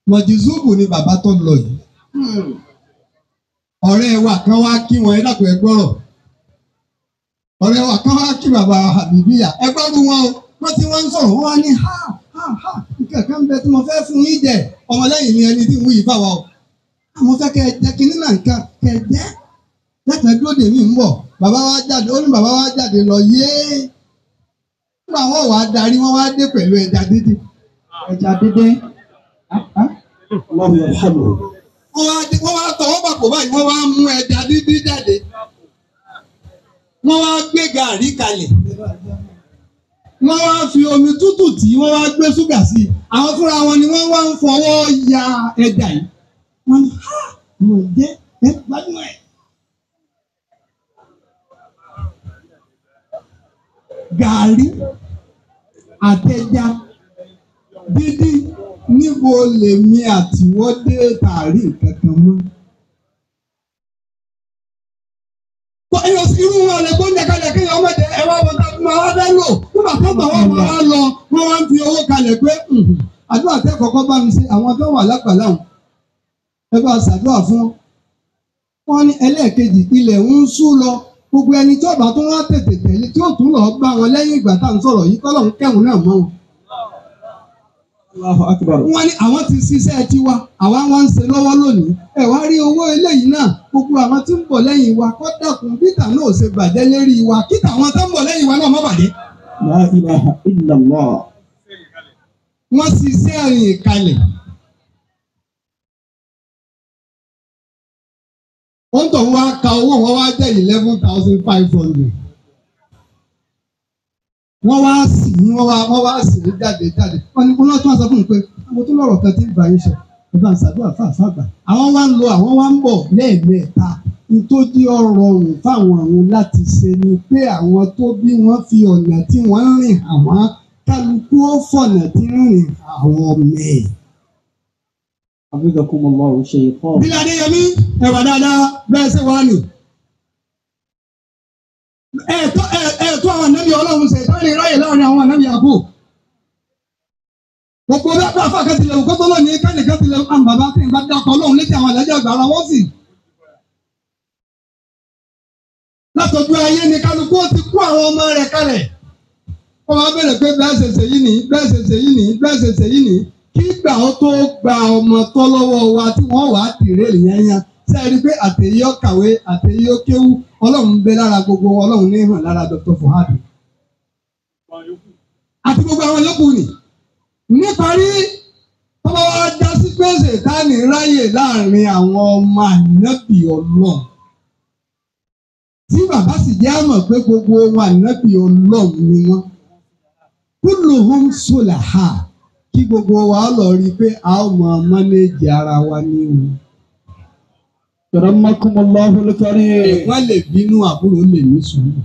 mọ̀jìzúbù ni bàbá tó lọ yìí ọ̀rẹ́ wa kan wá kí wọn ẹ dàpọ̀ ẹ gbọ́rọ̀ ọ̀rẹ́ wa kan wá kí bàbá àbíbíyà ẹ gbọ́rù wọn o wọ́n ti wọ́n ń sọ̀rọ̀ wọ́n wá ní ha ha ha nǹkan kan bẹ tí mo fẹ́ fún yín jẹ ọmọlẹ́yìn ni ẹni tí ń wú yìí bá wa o àwọn fẹ́ kẹ́ ẹ jẹ́ kí nínà nǹkan kẹ́ ẹ jẹ́ lẹ́tọ̀ọ́ dúró dè mí ń bọ̀ bàbá wa jáde ó ní bàbá wa jáde lọ yéé nígbà wọn wà á darí wọn wá dé pẹ̀lú ẹja dídì ẹja dídé. Ọlọ́run yóò hàn mí. wọ́n wá dé wọ́n wá tọwọ́ papọ̀ báyìí wọ́n wá mú ẹja dídí jáde wọ́n wá gbé gàrí kalẹ̀ wọ́n wá fi omi tútù tí wọ́n wá gbé ṣúgà sí i àwọn fúnra wọn ni wọ́n wá ń fọwọ́ ya ẹja yìí wọ́n ní ha mo jẹ́ ẹ gbádùn ẹ̀. gàrí àtẹja dídí níbo lèmi àtiwọ́dé tààrí nǹkan kan mọ́. Kọ ẹyọ sí irú wọn lè gbóúnjẹ kalẹ̀ kí ọmọ jẹ ẹ wá wọn tàbí máa wá dá lò nígbà tó bá wọn máa wá lọ wọn wá ń fi owó kalẹ̀ pé "Mhm, àdúrà tẹ́ kọ́kọ́ bá mi ṣe àwọn tó wà lápàlà wọn ẹ bá ṣàdúrà fún wọn. Wọ́n ní ẹlẹ́ẹ̀kejì ilẹ̀ ń sú lọ gbogbo ẹni tí ọba tó wá tètè tẹ̀lé tí ó tún lọ gbá wọn lẹ́yìn ìgbà tá à ń sọ̀rọ̀ yìí kọ́lọ̀ ń kẹ́hùn náà mọ́ wọn Allahu akbar. wọ́n ní àwọn ti ṣiṣẹ́ tiwa àwa wá ń ṣe lọ́wọ́ lónìí ẹ wá rí owó eléyìí náà gbogbo àwọn tí ń bọ̀ lẹ́yìn wa kọ́ dàkún bítà náà ò ṣe bàjẹ́ lérí wa kíta àwọn tó ń bọ̀ lẹ́yìn wa náà má bàjẹ́. La ilaha illallah. wọ́n ṣiṣẹ́ rìn kalẹ̀. wọ́n tọ̀ wá ka owó wọn wá jẹ́ eleven thousand five hundred. wọ́n wá sì ní wọ́n wá wọ́n wá sì ní jáde jáde wọ́n ní kó lọ́ọ́ tún wá sọ fún mi pé àwọn tó lọ́rọ̀ kan tí ń bá yín sọ ẹ bá ń ṣàdúrà fáfá gbà. àwọn wá ń lọ àwọn wá ń bọ̀ lẹ́ẹ̀mẹ́ta nítorí ọ̀rọ̀ ọ̀hún fáwọn àwọn láti ṣe ni pé àwọn tó bí wọ́n fi ọ̀nà tí wọ́n ń rìn àwọn kálukú ó fọ̀nà tí ń rìn àwọn ọmọ ẹ̀. Hafizakumullahu shaykhan. Bílẹ̀ Adéyẹmí ẹ̀wà dáadáa bẹ́ẹ̀ ṣe wá nì. Ẹ̀ẹ̀tọ́ ẹ̀ẹ̀tọ́ àwọn ànábì ọlọ́run ṣe ìtọ́ ìrìn ráyè láàrin àwọn ànábì àbò. Gbogbo bí apá afá kan tilẹ̀ òkú tó lọ ní kẹ́nìkan tilẹ̀ àwọn bàbá tí ń bá dákọ̀ ọlọ́run létí àwọn àlẹ́jọ́ àgbà ara wọ́n sì. Látọ̀jú ayé ni kálukú ó ti kó àwọn ọmọ rẹ̀ kalẹ̀. Wọ́n máa bẹ̀rẹ̀ pé bẹ́ẹ̀ ṣe ṣèyí nìyí bẹ́ẹ̀ ṣe ṣèyí nìyí bẹ́ẹ̀ ṣe ṣèyí nìyí kí gbà ó tó gba ọmọ tọ́ lọ́wọ́ wa tí wọ́n wàá tìrẹ ìyẹnyẹn ṣe é rí i pé àtẹ̀yí ó kàwé àtẹ̀yí ó kéwú ọlọ́run ń bẹ lára gbogbo wọn ọlọ́run ní hàn lára Dr. Fuhad àti gbogbo àwọn yòókù nì níparí tọ́lá wa já sí pé ṣètánì ráyè láàrin àwọn ọmọ ànábì ọlọ́run tí bàbá sì jẹ́ àmọ̀ pé gbogbo ọmọ ànábì ọlọ́run ni wọ́n kulluhum sulaha kí gbogbo wa lọ rí i pé a ó mọ mánéèjì ara wa ní o. Karamakumullahu al-karim. ẹ̀gbọ́n lè bínú àbúrò lè ní sùúrù.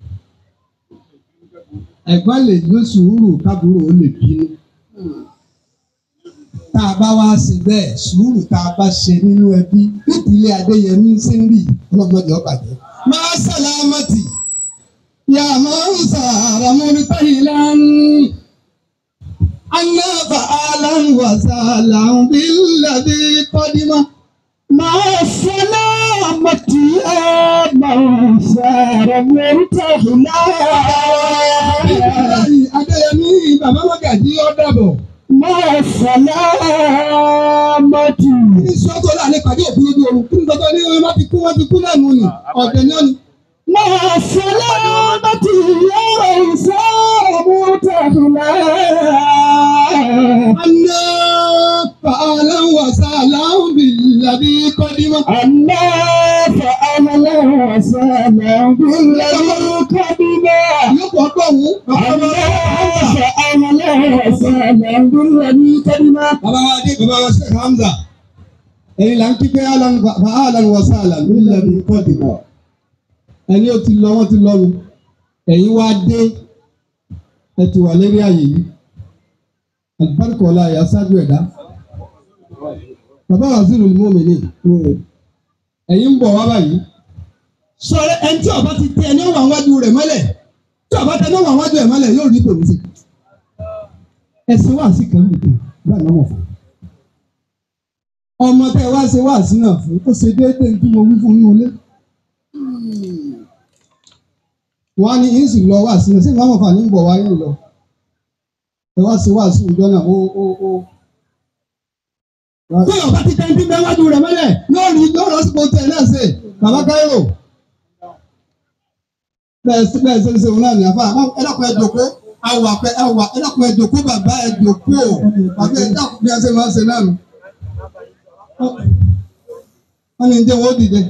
ẹ̀gbọ́n lè ní sùúrù kábúrò ó lè bínú. tá a bá wá sí bẹ́ẹ̀ sùúrù tá a bá ṣe nínú ẹbí nídìílé Adéyẹmí sínbì ọlọ́mọdé ọ̀bàjẹ́. máa sàlámàtì yà máa ń sàràmúrí táyì lánàá. أنا فعلا وسهلا بالذي قدم مع السلامة يا من سار مرتهلا Adéyẹmí bàbá Màgàjí ó dàbọ̀. مع السلامة Kí ni sọ́tò láàrin pàdé òkú lójú oorun? Kí ni sọ́tò ní wọ́n ti kú wọ́n ti kú náà nù ní? Ọ̀dẹ̀ ni ó ní. مع السلامة يا من سار مرتهلا أنا فعلا وسهلا بالذي قدم. أنا فأهلا وسهلا بالذي قدما Yóò pọ̀ pọ̀ wú. أنا فأهلا وسهلا بالذي قدما Bàbá wa dé bàbá wa Sheikh Hamza. Ẹ̀yin là ń kí pé Alan wa sahlan billadhi qadima. Ẹni ó ti lọ wọ́n ti lọ́nu. Ẹ̀yin wá dé ẹ ti wà lérí àyè yìí. Àlùbáríkà ọ̀la ẹ̀yà ṣáájú ẹ̀dá. Bàbá wa sí ìlú mọ́mìnì. Ẹ̀yin ń bọ̀ wá báyìí. Sọ̀rọ̀ ẹni tí ọba ti tẹ ẹni ó wà wájú rẹ̀ mọ́lẹ̀. Tí ọba tẹ ẹni ó wà wájú rẹ̀ mọ́lẹ̀ yóò rí tòun sí. Ẹ̀sìn wà sí kan nìkan báyìí lọ́mọ̀ fún. ọmọ tẹ wá ṣe wá sí náà fún ó ṣe déédéé tí mo wí fún inú ilé. wọ́n á ní yín sì lọ wá sí náà sí ìwà àmọ̀fà ní bọ̀ wáyé lọ. ẹ wá sí wá sí ìjọ náà ó ó ó. tí ọba ti tẹ́ ń dín mẹ́wájú rẹ̀ mẹ́lẹ̀ yóò rí yóò lọ sípò tẹ̀ náà ṣe bàbá káyọ̀. bẹ́ẹ̀ sí bẹ́ẹ̀ ṣe ń ṣe òun náà ní àfa ẹ dákun ẹ jòkó awà pẹ awà ẹ dákun ẹ jòkó bàbá ẹ jòkó bàbá ẹ dákun bí ẹ ṣe máa ń ṣe náà nù wọ́n ní jẹ́ wọ́n dìde.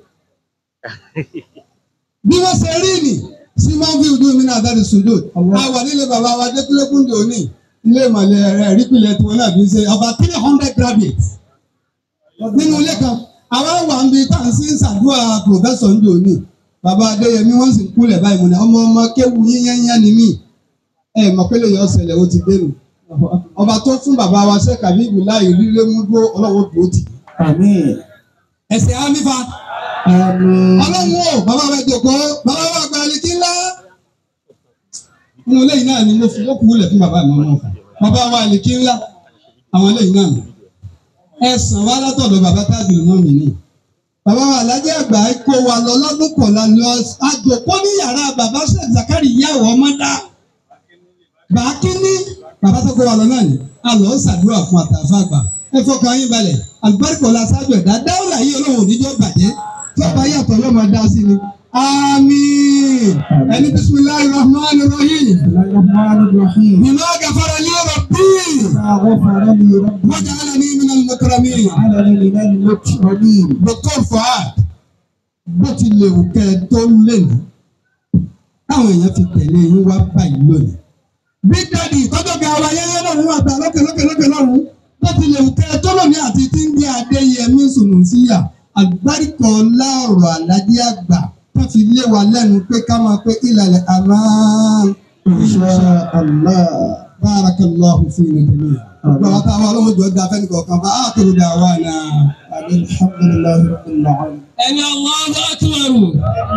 bí wọ́n ṣe rí nì sí máa ń fi ojú mi náà dáre sùdò a wà nílé bàbá wa dẹ́kúlẹ́kùndé òní ilé ìmọ̀lẹ̀ rẹ̀ rípìlẹ̀ tí wọ́n náà fi ń ṣe about three hundred graduates nínú ilé kan àwa wà ń bi tá à ń sí ṣàdúrà professor ń òní bàbá adéyẹmí wọ́n sì ń kúlẹ̀ báyìí mo ní ọmọ ọmọ kéwu yíyányá ni mí ẹ mọ̀ pé lè yọ ọ̀sẹ̀lẹ̀ ó ti dénú ọba tó fún bàbá wa ṣe kàbí ìbùláyè lílé mú dúró ọlọ́wọ́ tó ti Àmín. ẹsẹ̀ àmìfà Àmín. ọlọ́run o bàbá wa jòkó bàbá wa gba àlejò ńlá. inú lẹ́yìn náà ni mo fi ókú wúlẹ̀ fún bàbá mi ọmọ ọ̀fà bàbá wa àlejò ńlá àwọn lẹ́yìn náà ni. ẹ̀sán wa látọ̀dọ̀ bàbá táàbì mọ́ mi ni. bàbá wa alájẹ́ àgbà kó wa lọ lọ́dún kọ̀ọ̀la lọ àjòkó ní yàrá bàbá Sheikh Zakari ìyàwó ọmọdá. bàákíní bàbá tó kó wa lọ náà ni a lọ ṣàdúrà fún àtàfà àgbà ẹ fọkàn yín balẹ̀ àlùbáríkọ̀ la ṣáájú ẹ̀dá dáwọ́là yìí ọlọ́run oníjọ́ bàjẹ́ tọ́ba yàtọ̀ yóò máa dá sí ni. àmín ẹni bisimilahi rahman rahim الرحمن الرحيم bima gafara li rabbi ما غفر لي ربي waj'alani min al-mukramin. وجعلني من المكرمين Dr. Fuad bó ti lè wù kẹ́ ẹ tó lẹ́nu táwọn èèyàn fi tẹ̀lé yín wá báyìí lónìí. bí dáàdi ìtọ́jú ga wa yẹ́yẹ́ náà wọ́n àgbà lókè lókè lókè lọ́rùn bó ti lè wù kẹ́ ẹ tó lónìí àti tí ń gbé Adéyẹmí Sùnùsíyà àgbáríkọ̀ láọ̀rọ̀ àlàdé àgbà tó fi lé wa lẹ́nu pé ká máa pé ìlàlẹ̀ àmán. إن شاء الله Barakallahu fi nàìjíríà. Gbọ́dọ̀ táwọn ọlọ́run jọ da fẹ́ni kọ̀ọ̀kan bá a kúrò dà wá náà. الحمد لله رب العالمين Ẹni Allahu akbar.